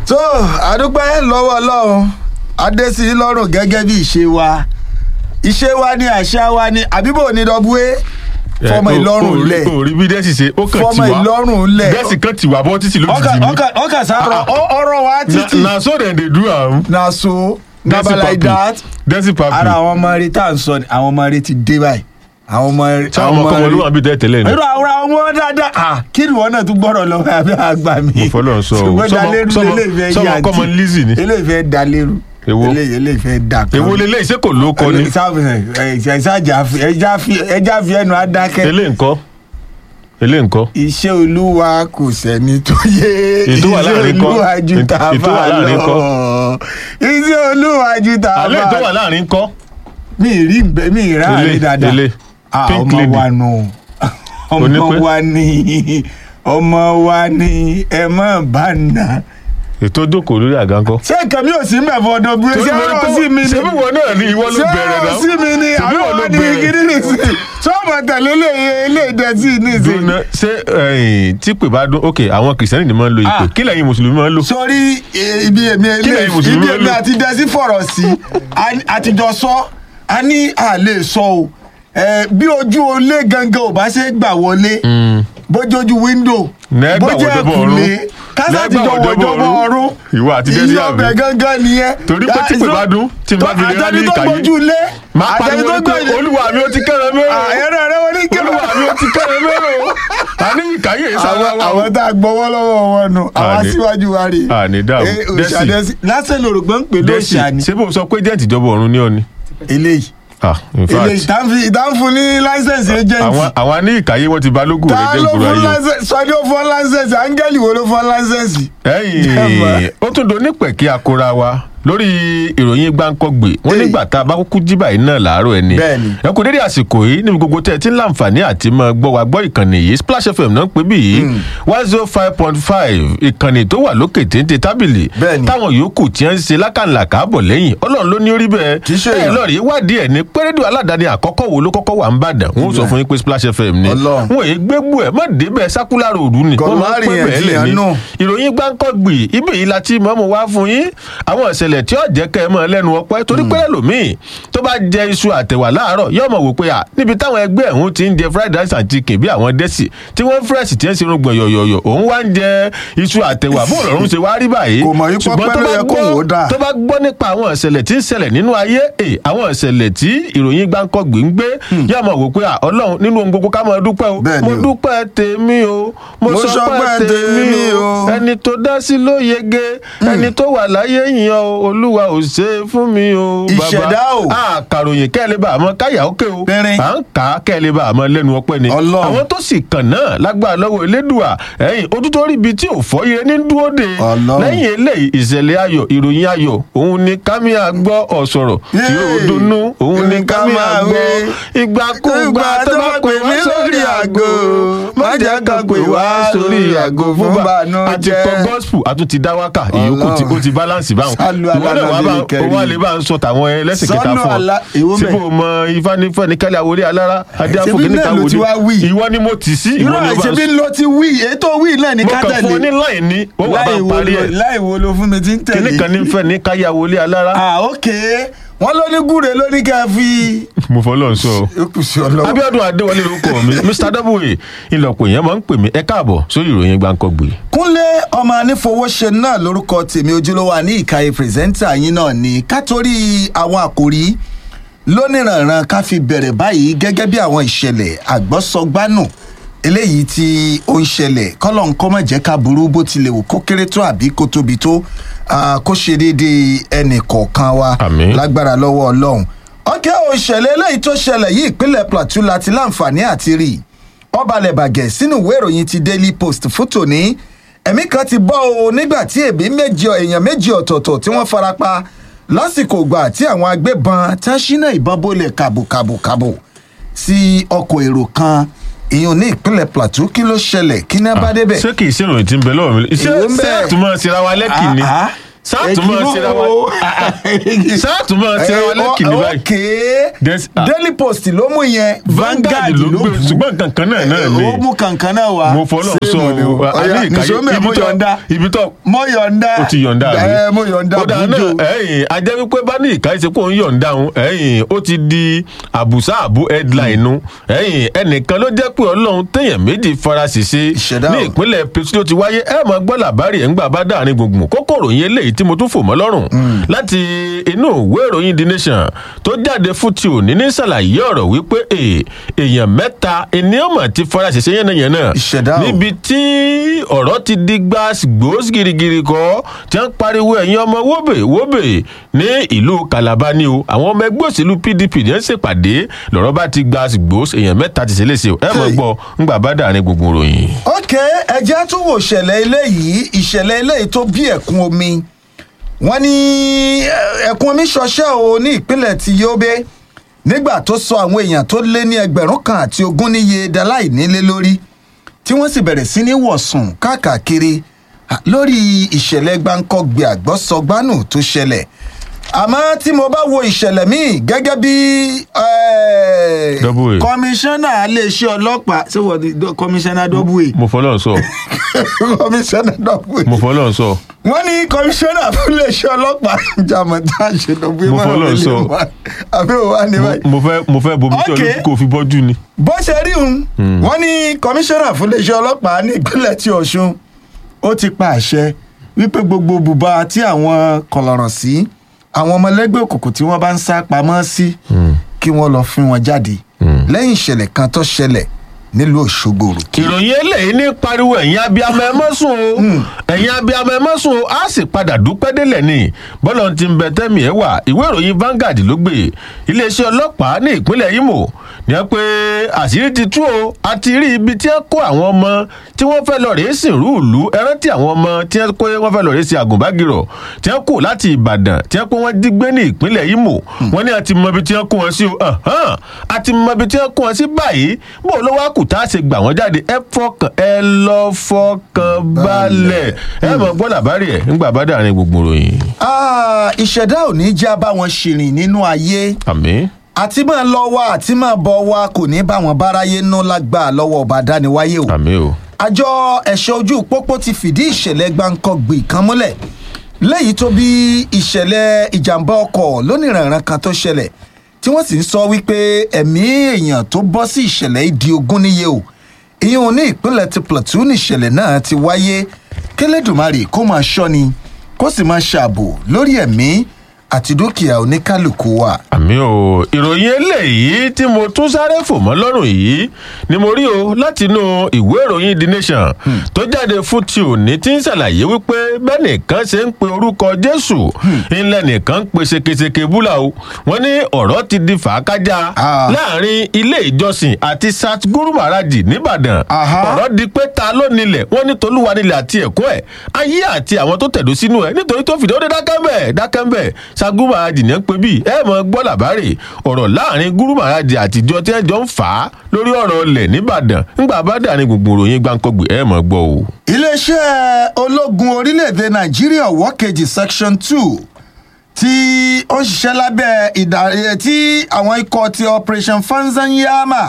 tó àdúpẹ́ lọ́wọ́ ọlọ́run adésí lọ́rùn gẹ́gẹ́ bí ìṣe wa ìṣe wa ni àṣà wa ni àbíbò ní dọ́búwé fọmọ ìlọrùn lẹ̀ orí bí dẹ́sì ṣe ó kàn fọmọ tì wá ìlọrùn lẹ̀ dẹ́sì kan tì wá bọ́ títì lójijì ọkà ni ọkà ọkà sáró ọ̀rọ̀ wa títì na so dem dey do am na so dẹ́sì never like papi that dẹ́sì papi ara àwọn ọmọ rẹ tá à ń sọ ni àwọn ọmọ rẹ ti dé báyìí àwọn ọmọ rẹ tí àwọn ọmọ kọ́mọ ló wà bí tẹ́ tẹ́lẹ̀ ni irú àwọn ọmọ dáadáa ah kí ni wọn náà tún gbọ́dọ̀ lọ àbí àgbà mi. Mo fọlọ́run sọ o. ṣùgbọ́n Sọmọ- dalérú sọmọ- eléyìí fẹ́ sọmọ yá kọ́mọ àǹtí. Lizzy ni. eléyìí fẹ́ dalérú Èwo? eléyìí eléyìí fẹ́ dà kan. èwo lélẹ̀ iṣẹ́ kò ló kọ ni ẹja fi ẹnu adákẹ́. elé ńkọ́ elé ńkọ́ iṣẹ́ olúwa kò sẹ́ni tó yé Ètò wà láàrin kọ́. olúwa ju Ètò- tàbá ètò wà láàrin kọ́. lọ iṣẹ́ olúwa ju alẹ́ tó wà tàbá láàrin ńkọ́ mi ì rí nbẹ mi ì rà Elé, rí dáadáa elé. Ah, Pink ọmọ lady. wa nù Onípẹ́. ọmọ wa ni ọmọ wa ni ẹ má bá nà. ètò jókòó lórí àga ńkọ́. ṣé nǹkan mi ò sí mẹ́fọ́ ọdún bí ṣé ọ̀rọ̀ sí mi ni ṣé bí wọn náà ní ìwọ ló ṣé bẹ̀rẹ̀ ọ̀rọ̀ náà sí mi ni ṣé bí àwọn wọn ló wa ni bẹ̀rẹ̀ kiri ni sí ṣé ọmọ tẹ̀lé lè lè dẹ̀tí ní ìsìn. dúnà ṣé ẹ̀yìn tí pè bá dún ok àwọn kìrìsìtẹ́nì ni máa ń lo ìpè Ah. kí lẹ́yìn mùsùlùmí máa ń lò. sórí eh, ibi èmi Kí lẹ̀yin ilé Mùsùlùmí ibi ló èmi lò? àti dẹ́sí fọ̀rọ̀ sí a- àtijọ́ sọ a ní a lè sọ o Eh, bí ojú olé gangan ò bá ṣe gbà wọlé bójójú wíńdò Nẹ́gbà bójú wọ̀dọ́bọ̀ ẹ̀kúnlé ọ̀run. kásá ti Nẹ́gbà jọ wọ̀dọ́bọ̀ wọ̀dọ́bọ̀ ọ̀run. ọ̀run Ìwọ àti Dẹ́sí iye àbí? ọbẹ̀ gangan nìyẹn Torí pé tí pè bá dún, tí n bá fi lè rán ní àtẹni tó ìkàyé. gbójú lé máa àtẹni pariwo tó pé gbójú olúwa mi ó ti kẹ́rẹ̀ mẹ́rọ ẹ̀rọ rẹ wọ́n ní kẹ́rọ olúwa mi ó ti kẹ́rẹ̀ mẹ́rọ àní ìkàyè àwọn ìsàlọ́wọ́ àwọn tá a gbọ́wọ́ lọ́wọ́ wọn nù àwọn Àní- aṣíwájú wa rè àní dààmú. Eh, Dẹ́sì. òṣàdẹ́sì lásán lòrògbọ́n ń pè dẹ́sì lóṣà ni ṣé bó sọ pé jẹ́ǹtì ìjọba ọ̀run ní ọ ni. eléyìí ah in eléyìí fact ìtànfin ìtànfin ní láńsẹ̀nsì àwọn agent àwọn ní ìkàyè wọn ti balógun rẹ ta jẹ́ ló ìgboro fún ayé o. láńsẹ̀nsì sọdí ó fún láńsẹ̀nsì áńgẹ́lì wo ló fún láńsẹ̀nsì. ẹ̀yìn ó tún do nípẹ̀kí akora wa lórí ìròyìn gbáǹkọ́gbè wọn Hey. nígbà tá a bá kúkú jí báyìí náà làárọ̀ ẹni Bẹ́ẹ̀ni. ẹ kú dédé àsìkò yìí níbi gbogbo tẹ́ ẹ ti ń láǹfààní àti máa gbọ́ wa gbọ́ ìkànnì yìí splash fm náà ń pè bí yìí one zero five point five ìkànnì tó wà lókè téńté tábìlì Bẹ́ẹ̀ni. táwọn yòókù tí ń ṣe lákànlá káàbọ̀ lẹ́yìn ọlọ́run ló ní orí bẹ́ẹ̀ Kì í ṣe ẹ èèyàn. lọ́ọ̀rì wádìí ẹ̀ ní pérédù aládàáni àkọ́kọ́ wo ló kọ́kọ́ wà ń bàdàn wọn ó sọ fún yín pé splash fm ni Ọlọ́run. wọn èyí gbégbó ẹ̀ má débẹ̀ sákúlárò òdu ni Kò wọ́n má máa ń rìn pẹ́ yẹn bẹ́ẹ̀ lẹ̀ jiyàn ní nù. ìròyìn gbáǹkọ́gbì ibẹ̀ yìí la ti mọ̀ọ́mọ̀ wá fún yín àwọn ìṣẹ̀lẹ̀ tí ó jẹ́ kẹ́ ẹ mọ̀ lẹ́nu ọpẹ́ torí pé lẹ́lòmíì tó bá jẹ iṣu àtẹ̀wà láàárọ̀ yóò mọ̀ wò pé à níbi táwọn ẹgbẹ́ ẹ̀hún ti ń jẹ fried rice and chicken bí àwọn dẹ́sì tí wọ́n fresh tí ń ṣe irun yọ̀yọ̀yọ̀ òun wá ń jẹ iṣu àtẹ̀wà bó lọ́run ṣe wá rí báyìí Kò mọ̀ yí ṣùgbọ́n pọ́pẹ́ tó ló bá yẹ kóun gbọ́- ó dà. tó bá gbọ́ nípa àwọn ìṣẹ̀lẹ̀ tí ń ṣẹlẹ̀ nínú ayé ẹ̀ àwọn ìṣẹ̀lẹ̀ tí ìròyìn gbáǹkọ́gbì ń gbé yóò mọ̀ wò pé à ọlọ́run nínú ohun gbogbo ká máa dúpẹ́ o Bẹ́ẹ̀ ni mo o. dúpẹ́ tèmi o mo Mo sọpẹ́ sọpẹ́ tèmi tèmi o o. ẹni tó dá sí ló yege ẹni tó wà láyé yìnyín o olúwa ò ṣe é fún mi o bàbá. Ìṣẹ̀dá o. àkàròyìn kẹ́lẹ́ bá àmọ́ káyà ókè o Pẹ́rín. à ń kà á kẹ́lẹ́ bá àmọ́ lẹ́nu ọpẹ́ ni Ọlọ́run. àwọn tó sì kàn náà lágbára lọ́wọ́ elédùà ẹ̀yìn ojú tó rí ibi tí ò fọ́ ire ní dúró de Ọlọ́run. lẹ́yìn eléyìí ìṣẹ̀lẹ̀ ayọ̀ ìròyìn ayọ̀ òun ni kámíà gbọ́ ọ̀sọ̀rọ̀ tí ó Yéè. dunnú òun ni Ká kámíà máa gbọ́ wí. ìgbàkúgbà tó bá pè mí sórí àgò má jẹ́ ká pè wá sórí àgò fún bá àti kọ gospel àtún ti dá wákà ìyókù tí ó ti balance báwọn Sálú ìwọ náà wà bá alánàbí kẹrin. òun àlè bá ń sọ tàwọn ẹlẹ́sìn kẹta Sọ́nù fún ọ àlá- èwo tí bẹ̀? mo mọ ifánífẹ́ ní kálí àwòrán alára adé Ṣebí àfọ̀kẹ́ níta náà ló ti wá wí. wòlé ìwọ ni mo tì sí ìwọ irú ni ó bá àìsèbí ń ló ti wí ètò wí náà ní mo kàn fún ọ ní kátẹ́lẹ̀ láì ní ó wà bá láì wo parí lo ẹ̀ láì wo lo fún mi ti ń tẹ̀lé. kíní kan ní fẹ́ ní káyà wòlé alára ah ok wọ́n ló ní gúre ló ní ká fi. mo fọlọ́ ń sọ ọ́. ó kù sí ọlọ́wọ́. abiodun adéwọlé lórúkọ mi mr w ìlọpọ èèyàn máa ń pè mí ẹ káàbọ̀ sórí ìròyìn gbàǹkọgbè. kúnlé ọmọ anífowóṣe náà lórúkọ tèmi ojúlówó àní ìkàyè pírẹsẹ́ńtà yín náà ni ká torí àwọn àkòrí lóníranran ká fi bẹ̀rẹ̀ báyìí gẹ́gẹ́ bí àwọn ìṣẹ̀lẹ̀ àgbọ́sọgbánù eléyìí tí ó ń ṣẹlẹ̀ kọ́lọ̀ ń kọ́ mọ̀ jẹ́ ká burú bó tilẹ̀ wò kó kéré tó àbí kó tóbi tó ah, kó ṣe déédéé ẹnì kọ̀ọ̀kan wa Àmín. lágbára lọ́wọ́ ọlọ́run ọkẹ́ òṣèlè eléyìí tó ṣẹlẹ̀ yìí ìpínlẹ̀ plateau láti láǹfààní àti rí i wọ́n balẹ̀ bàgẹ́ sínú ìwé ìròyìn ti daily post fún tòní ẹ̀mí kan ti bọ́ o nígbà tí èbí méjì èèyàn méjì ọ̀tọ̀ọ̀tọ̀ tí wọ́n farapa lásìkò ìgbà tí àwọn agbébọn tá ṣínà ìbọn bólẹ̀ kàbòkàbòkàbò sí ọkọ̀ èrò kan ìyọ̀n ní ìpínlẹ̀ plateau kí ló ṣẹlẹ̀ kí ní bá débẹ̀. ṣé kì í ṣe ìròyìn tí ń bẹ lọ́wọ́ mi ṣé Èwo ń bẹ? ṣé àtúmọ̀ síra wa lẹ́kì ni Ah, ah. sátúmọ̀ síra wa sátúmọ̀ síra wa lẹ́kìnní báyìí ok Des- ah. daily post ló mú yẹn Vanguard ló gbé ṣùgbọ́n kankan náà náà ni ó mú kankan náà wá mo fọlọ́ sọ Same ni o. o Ọya, àní nìṣó mẹ́, ìkàyé mo ibi tó yọ̀ǹda ibi tó mo yọ̀ǹda ó ti yọ̀ǹda rí ẹ mo yọ̀ǹda ó dáa bùjọ náà ẹ̀yìn ajẹ́ wípé bá ní ìka ìṣe kó ń yọ̀ǹda òun ẹ̀yìn ó ti di àbùsá àbú headline nu ẹ̀yìn ẹnìkan ló jẹ́ pé ọlọ́run téèyàn méjì fara ṣèṣe Ìṣẹ̀dá ní o. ìpínlẹ̀ Plateau ló ti wáyé ẹ̀ mọ̀ gbọ́ làbárì ẹ̀ ń gbà bá dáàrin gbùngbùn kókòrò yẹn léyìí tí mo tún fò mọ́ lọ́rùn láti inú ìwé ìròyìn The Nation tó jáde fún ti òní ní ṣàlàyé ọ̀rọ̀ wípé è- èèyàn mẹ́ta ènìyàn mọ̀ ti fara ṣèṣe yánnayànna Ìṣẹ̀dá o. níbi tí ọ̀rọ̀ ti di gbàgbós girigiri kọ́ tí wọ́n pariwo ẹ̀yin ọmọ wóbè wóbè ní ìlú Calabar ni o àwọn ọmọ ẹgbẹ́ òṣèlú PDP ní ẹ̀ ń ṣèpàdé lọ́rọ̀ bá ti gbàgbós èèyàn mẹ́ta ti ṣe léṣe o ẹ mọ̀ Hey. gbọ́ ńgbà bá dàrin gbogbo ròyìn. ok ẹjẹ́ tún wò ìṣẹ̀lẹ̀ eléyìí ìṣẹ̀lẹ̀ eléyìí tó bí ẹ̀kún omi wọ́n ní eh, ẹ̀kún omi ṣọṣẹ́ o ní ìpínlẹ̀ ti Yobe nígbà tó sọ àwọn èèyàn tó lé ní ẹgbẹ̀rún kan àti ogún níye daláì nílé lórí tí wọ́n sì bẹ̀rẹ̀ sí ní wọ̀sùn káàkiri ah, lórí ìṣẹ̀lẹ̀ gbáǹkọ́gbé àgbọ́sọgbánù tó ṣẹlẹ̀ àmọ́ tí mo bá wo ìṣẹ̀lẹ̀ míì gẹ́gẹ́ bí eh, Double A. kọmíṣánná iléeṣẹ́ ọlọ́pàá ṣé wọ́n ti dọ́- kọmíṣánná double mo fọlọ́ sọ a kọmíṣánná double mo A fọlọ́ sọ wọ́n ní kọmíṣánná fún iléeṣẹ́ ọlọ́pàá jàmọ̀ tá a ṣe double A Mo máa fọlọ́ wọlé sọ. wa. àbí òwa ni Mo- báyìí mo fẹ́ mo fẹ́ bomi tí Ok. olókùn kò fi bọ́jú ni. bó ṣe rí un wọ́n ní kọmíṣánná fún iléeṣẹ́ ọlọ́pàá ní ìpínlẹ̀ tí ọ̀ṣun ó ti pa àṣẹ wípé gbogbo bùbá tí àwọn kọlọ̀rọ̀ sí àwọn ọmọlẹ́gbẹ́ òkùnkùn tí wọ́n bá ń sá pamọ́ sí kí wọ́n lọ fún wọn jáde lẹ́yìn ìṣẹ̀lẹ̀ kan tó ṣẹlẹ̀ nílùú òṣogbo òrùkí. ìròyìn eléyìí ní pariwo ẹ̀yin abiyamọ ẹ mọ́ sùn o ẹ̀yin abiyamọ ẹ mọ́ sùn o á sì padà dúpẹ́ délẹ̀ ni bọ́lá ti ń bẹ tẹ́mi ẹ̀ wà ìwé ìròyìn Vanguard ló gbé iléeṣẹ́ ọlọ́pàá ní ìpínlẹ̀ Imo ní ẹ pé àṣírí ti tú o a ti rí ibi tí ẹ kó àwọn ọmọ tí wọ́n fẹ́ lọ rèé sìnrú ìlú ẹ rántí àwọn ọmọ tí ẹ kó wọ́n fẹ́ lọ rèé sí àgùnbágirọ̀ tí ẹ kó láti Ìbàdàn tí ẹ pé wọ́n jí gbé ní ìpínlẹ̀ Imo wọ́n ní a ti mọ ibi tí ẹ kó wọn sí o Ahan, a ti mọ ibi tí ẹ kó wọn sí báyìí bó ló wá kù tá a ṣe gbà wọ́n jáde ẹ fọkàn ẹ lọ fọkàn balẹ̀ ẹ mọ̀ gbọ́ làbárí ẹ̀ ńgbà bá dàrin gbogbo ròyìn. Ah, ìṣẹ̀dá ò ní já bá wọn ṣìrìn nínú ayé àmín àti máa lọ wá àti máa bọ̀ wá kò ní bá wọn báráyé nú lágbà lọ́wọ́ ọba dániwáyé o. àmín o. àjọ ẹ̀ṣọ́ ojú pópó ti fìdí ìṣẹ̀lẹ̀ gbáǹkọ́gbì kan múlẹ̀ léyìí tó bí ìṣẹ̀lẹ̀ ìjàmbá ọkọ̀ lónìrànràn kan tó ṣẹlẹ̀ tí wọ́n sì ń sọ wípé ẹ̀mí èèyàn tó bọ́ sí ìṣẹ̀lẹ̀ yìí di ogún níye o ìyẹn ní ìpínlẹ̀ ti Plateau níṣẹ̀lẹ̀ náà ti wáyé kẹlẹ́dùmarè kó máa ṣọ́ni kó sì máa ṣààbò lórí ẹ̀mí àti dúkìá oníkálukú wa. àmì o ìròyìn eléyìí tí mo tún sáré fò mọ́ lọ́rùn yìí ni mo rí o látinú ìwé ìròyìn the nation tó jáde fún ti òní tí ń ṣàlàyé wípé bẹ́ẹ̀ nìkan ṣe ń pe orúkọ jésù ńlẹ̀ nìkan ń pe ṣekeṣeke búlà o wọ́n ní ọ̀rọ̀ ti di fàákájà Ah. láàrin ilé ìjọsìn àti satguru maharaji nìbàdàn Aha. ọ̀rọ̀ di pé ta ló nílẹ̀ wọ́n ní tolúwa nílẹ̀ àti ẹ̀kọ́ ẹ̀ ayé àti àwọn tó tẹ̀dó sínú ẹ̀ nítorí tó fìdí ó dé dákẹ́mbẹ̀ dákẹ́mbẹ̀ saguru maharaji ní ẹ̀ ń pè bí ẹ̀ mọ̀ gbọ́ làbárè ọ̀rọ̀ láàrin guru maharaji àtijọ́ tí ẹ̀ jọ ń fà á lórí ọ̀rọ̀ ilẹ̀ nìbàdàn ńgbà bá dàrin gbùngbùn ròyìn gbàǹkọ̀gbì ẹ̀ mọ̀ gbọ́ o. iléeṣẹ́ ológun orílẹ̀-èdè nàìjíríà ọ̀wọ́ kejì section two tí ó ń ṣiṣẹ́ lábẹ́ ìdarí tí àwọn ikọ̀ ti operation fanzanyama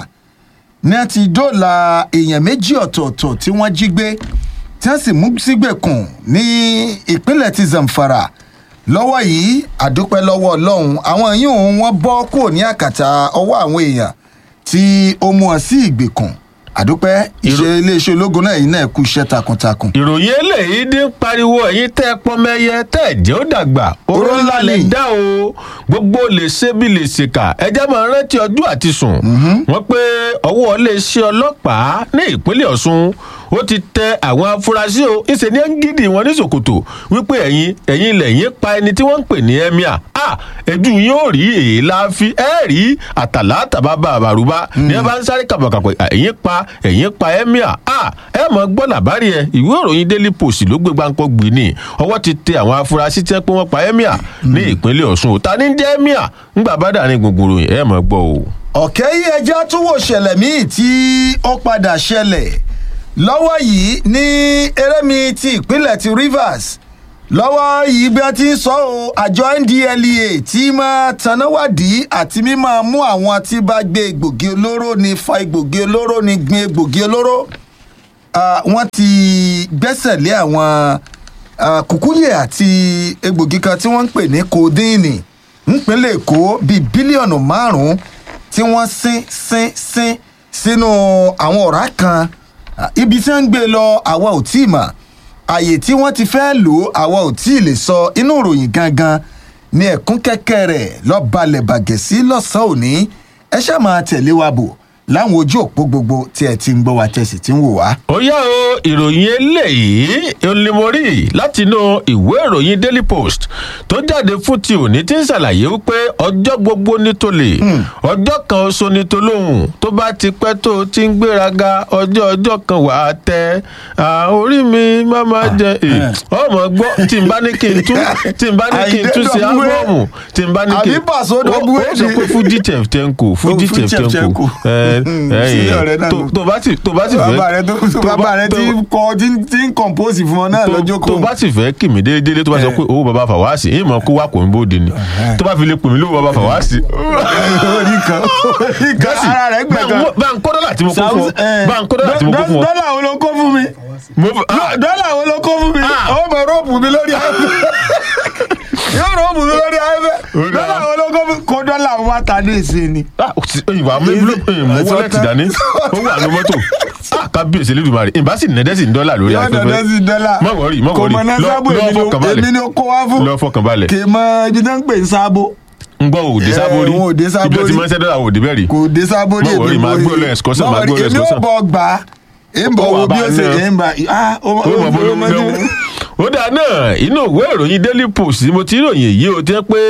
ní a ti dóòlà èèyàn méjì ọ̀tọ̀ọ̀tọ̀ tí wọ́n jí gbé tí wọ́n sì mú sígbèkùn ní ìpínlẹ̀ ti zamfara lọ́wọ́ yìí àdúpẹ́ lọ́wọ́ ọlọ́run àwọn yìí òun wọ́n bọ́ kúrò ní àkàtà ọwọ́ àwọn èèyàn tí ó mú ọ sí ìgbèkùn àdúpẹ́ iṣẹ́ iléeṣẹ́ ológun náà yìí náà kú iṣẹ́ takuntakun. ìròyìn eléyìí dín ń pariwo ẹ̀yin tẹ́ ẹ pọ́nmẹ́yẹ tẹ́ ẹ jẹ́ ó dàgbà oró ńlá lè dá o gbogbo lè ṣe bí lè ṣèkà ẹjẹ́ máa rántí ọjọ́ àti sùn wọ́n pé ọwọ́ iléeṣẹ́ ọlọ́pàá ní ìpínlẹ̀ ọ̀ṣun ó ti tẹ àwọn afurasí o ìṣe ní gidi wọn ní ṣòkòtò wípé ẹ̀yin ẹ̀yin lẹ́yìn pa ẹni tí wọ́n ń pè ní emir a ẹ̀jú yóò rí èélá fi ẹ̀ rí àtàlà tàbábà àbàrúbá ní ẹ bá ń sáré kàbàkàpọ̀ ẹ̀yin pa ẹ̀yin pa emir a ẹ mọ̀ gbọ́ làbárí ẹ ìwé ìròyìn daily post ló gbé gbáǹkọ́ gbé ní ọwọ́ ti tẹ àwọn afurasí tí wọ́n pé wọ́n pa emir ní ìpínlẹ̀ ọ̀ṣun ò ta ní jẹ́ emir ńgbà bá dàrin gbùngbùn ròyìn ẹ mọ̀ gbọ́ o. ọ̀kẹ́ yìí ẹjẹ́ tún wò ṣẹlẹ̀ míì tí ó padà ṣẹlẹ̀ lọ́wọ́ yìí ní erémi ti ìpínlẹ̀ ti rivers lọ́wọ́ yìí bí wọ́n ti ń sọ ọ́ àjọ ndlea tí máa tanáwádìí àti mímọ́ mú àwọn tí bá gbé egbògi olóró ní fa egbògi olóró ní gbin egbògi olóró Ah, wọ́n ti gbẹ́sẹ̀ lé àwọn ah, kùkúyè àti egbògi kan tí wọ́n ń pè ní kòdíìnì nípínlẹ̀ èkó bíi bílíọ̀nù márùn-ún tí wọ́n sín sín sín sínú àwọn ọ̀rá kan Ah, ibi tí wọ́n ń gbé lọ àwa ò tí ì mọ̀ àyè tí wọ́n ti fẹ́ lò ó àwa ò tí ì lè sọ inú ìròyìn gangan ní ẹ̀kún kẹ́kẹ́ rẹ̀ lọ́ọ́ balẹ̀ bàgẹ́ sí lọ́sàn-án òní ẹ ṣáà máa tẹ̀lé wa bò láwọn ojú òpó gbogbo tí ẹ ti ń gbọ́ wa tẹ̀sí tí ń wò wá. ó yá o ìròyìn eléyìí onímọ̀rí látinú ìwé ìròyìn daily post tó jáde fún ti òní tí ń ṣàlàyé wípé ọjọ́ gbogbo ní tolè ọjọ́ kan oṣù ní tolóhùn tó bá ti pẹ́ tó ti ń gbéraga ọjọ́ ọjọ́ kan wà á tẹ à, orí mi má má jẹ ẹ ọmọ gbọ́ tí n bá ní kí n tún tí n bá ní kí n tún ṣe Àyíndé ábọ́ọ̀mù tí n bá ní kí Àbí Paso ó ó Dọ́gbúwé sọ ni. pé fújì tẹ̀fẹ̀tẹ̀ǹkù fújì Fújì tẹ̀fẹ̀tẹ̀ǹkù Tẹ̀fẹ̀tẹ̀ǹkù. ẹ Mm, ẹ sí ọ̀rẹ́ náà tó nù. tó bá sì tó bá sì fẹ́ bàbá rẹ tó tó tó bá- bàbá rẹ tó- tí ń kọ tí ń- tí ń compose fún ọ náà tó- lọ́jọ́ tó kan. bá sì fẹ́ kì mí déédéé tó bá sọ pé owó baba fàwáàsì ìmọ̀ kó wá kò ń bóde ni tó bá fi lè pè mí lówó baba fàwáàsì. orí kan orí kan gẹ́sì ara rẹ gbẹ kan. bá ń kó dọ́là tí mo kó fún ọ bá ń kó dọ́là tí mo kó fún ọ. dọ́là wo ló kó fún mi Mo f- ah, dọ́là wo ló kó fún mi Ah. ó mọ rọ́ọ̀bù mi lórí afẹ́ yóò rọ́ọ̀bù mi lórí afẹ́ Ó dáa. dọ́là wo ló kó fún mi kó dọ́là wá ta ní ìsìn ni. ah, ó ti- ìwà mi ló mú Ẹ̀sọ́ wọ́lẹ̀tì tán. dání ó wà ní mọ́tò Ah, kábíyèsí lẹ́dùnmarè ìbá sì nẹ́dẹ́sì ń dọ́là lórí yóò dọ̀dọ̀ sí dọ́là má wọrí má kò wọrí mọ náà lọ sábò lọ èmi ni fọkànbalẹ̀ èmi ni ó kó wá fún lọ fọkànbalẹ̀ kì í mọ ibi tó ń pè ní sábò ń gbọ́ òde Eh, sábórí wọn ò dé Sábórí. ibi tó ti mọ́ ṣẹ́ dọ́là òde bẹ́ẹ̀ rí kò dé sábò ní Má worry, máa gbé ọ lọ excursion, máa gbé ọ lọ èmi ò excursion. bọ̀ gbà á ń bọ̀ Ó wà wo bí bá ó ṣe náà. ń bá ah ó ó mọ̀ bó ló ń dánwó. ó dáa náà inú ìwé ìròyìn daily post ni mo ti ròyìn yìí ó jẹ́ pé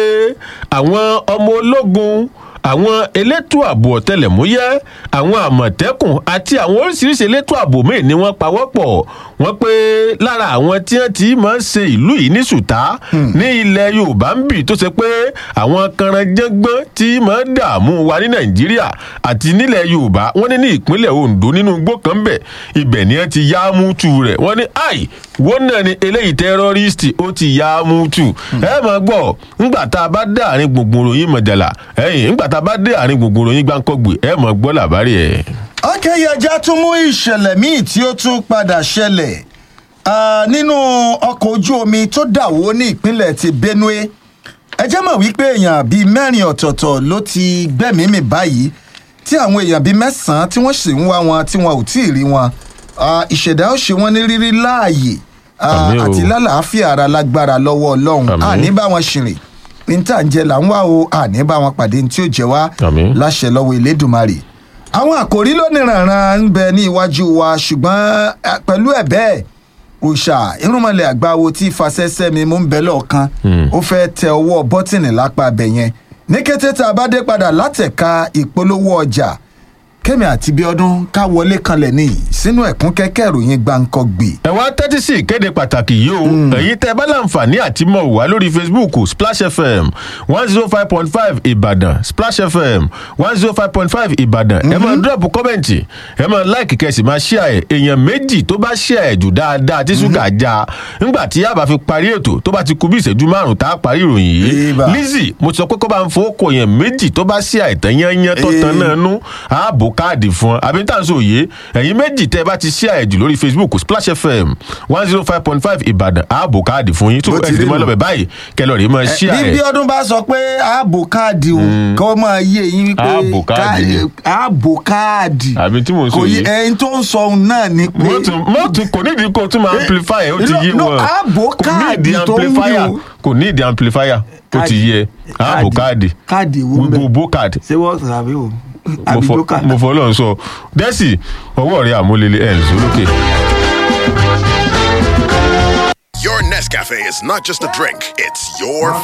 àwọn ọmọ ológun àwọn elétò ààbò ọ̀tẹlẹ̀múyẹ́ àwọn àmọ̀tẹ́kùn àti àwọn oríṣiríṣi elétò ààbò míì ni wọ́n pawọ́pọ̀ wọ́n pé lára àwọn tí wọ́n ti máa ń ṣe ìlú yìí ní ṣùtá ní ilẹ̀ yorùbá ń bì tó ṣe pé àwọn kanranjẹ́gbọ́n tí máa ń dààmú wa ní nàìjíríà àti nílẹ̀ yorùbá wọ́n ní ní ìpínlẹ̀ ondo nínú igbó kan bẹ̀ ibẹ̀ ni wọ́n ti yá mútu rẹ̀ wọ́n ní ai wọ́n náà ni eléyìí tẹ́rọ́rìstì ó ti yá mútu ẹ máa gbọ́ ńgbà tá a bá dé àárín gbùngbùn ròyìn mọ̀jàlá ẹ̀yìn ńgbà tá a bá dé àárín gbùngbùn ròyìn gbáǹkọ́gbè ẹ máa gbọ́ làbárí ẹ̀. akẹ́yẹjá tún mú ìṣẹ̀lẹ̀ míì tí ó tún padà ṣẹlẹ̀ Ah, nínú ọkọ̀ ojú omi tó dàwó ní ìpínlẹ̀ ti benue ẹ jẹ́ mọ̀ wípé èèyàn bíi mẹ́rin ọ̀tọ̀ọ̀tọ̀ ló ti gbẹ́mìí-mì báyìí tí àwọn èèyàn bíi mẹ́sàn-án tí wọ́n sì ń wá wọn tí wọn ò tí ì rí wọn Ah, ìṣẹ̀dá ó ṣe wọ́n ní rírí láàyè ah, Àmín o. àti lálàáfíà ara lágbára lọ́wọ́ ọlọ́run Àmín. àní bá wọn ṣìrìn ní tá à ń jẹ là ń wá o àní bá wọn pàdé ní tí ó jẹ wá Àmín. láṣẹ lọ́wọ́ elédùnmarè àwọn àkòrí lóníranran ń bẹ ní iwájú wa ṣùgbọ́n eh, pẹ̀lú ẹ̀ bẹ́ẹ̀ òòṣà irúnmọlẹ̀ àgbáwo tí fasẹ́sẹ́ mi mú ń bẹ lọ́ọ̀kan ó fẹ́ tẹ ọwọ́ bọ́tìnì lápá abẹ yẹn ní kété tá a bá dé padà látẹ̀ka ìpolówó ọjà kẹ́mi àti bíọ́dún ká wọlé kanlẹ̀ ní sínú ẹ̀kún kẹ́kẹ́ ìròyìn gbàǹkangbì ẹ wá tẹ́tí sí ìkéde pàtàkì yìí o ẹ̀yin tẹ́ ẹ bá láǹfààní àti mọ̀ wá lórí facebook splash fm one zero five point five ìbàdàn splash fm one zero five point five ìbàdàn ẹ máa drop kọ́mẹ̀ntì ẹ máa like kẹsì máa share ẹ̀ èèyàn méjì tó bá share ẹ̀ jù dáadáa tí ṣúgà já ńgbà tí yàrá fi parí ètò tó bá ti kú bí ìṣẹ́jú márùn-ún tá a parí ìròyìn yìí Eba. lizzy mo ti sọ pé kó bá ń fowó kọ yẹn méjì tó bá share ìtàn yányán tó tan Eh. náà nú ààbò káàdì fún ọ àbí tá à ń sọ òye ẹ̀yin méjì tẹ́ ẹ bá ti share ẹ̀ jù lórí facebook splash fm one zero five point five ìbàdàn ààbò káàdì fún yín tó Bó ti ẹ sì ti rí mọ́ nù. lọ́bẹ̀ báyìí kẹlọ́ rèé máa share bí ẹ̀ bíọ́dún bá sọ pé ààbò káàdì o kọ́ máa yé eyín wípé Ààbò káàdì ni. ká- ààbò káàdì àbí tí mò ń sọ kò yé yìí ẹyin tó ń sọ òun náà ni pé mọ́tò mọ́tò kò ní ìdí kó tún máa amplify ẹ̀ ó ti no, yé no, wọn ààbò kò ní ìdí káàdì tó ń amplifier wí o. kò ní ìdí amplifier ó ti yé ẹ ààbò káàdì káàdì wo ń bẹ gbogbo káàdì ṣé wọ́n tàbí o mo àbí fọ- broker mo fọ ọlọ́run sọ dẹ́sì ọwọ́ rẹ̀ àmúlélẹ̀ ẹ̀ ń sọ lókè. Your Nescafe is not just a drink, it's your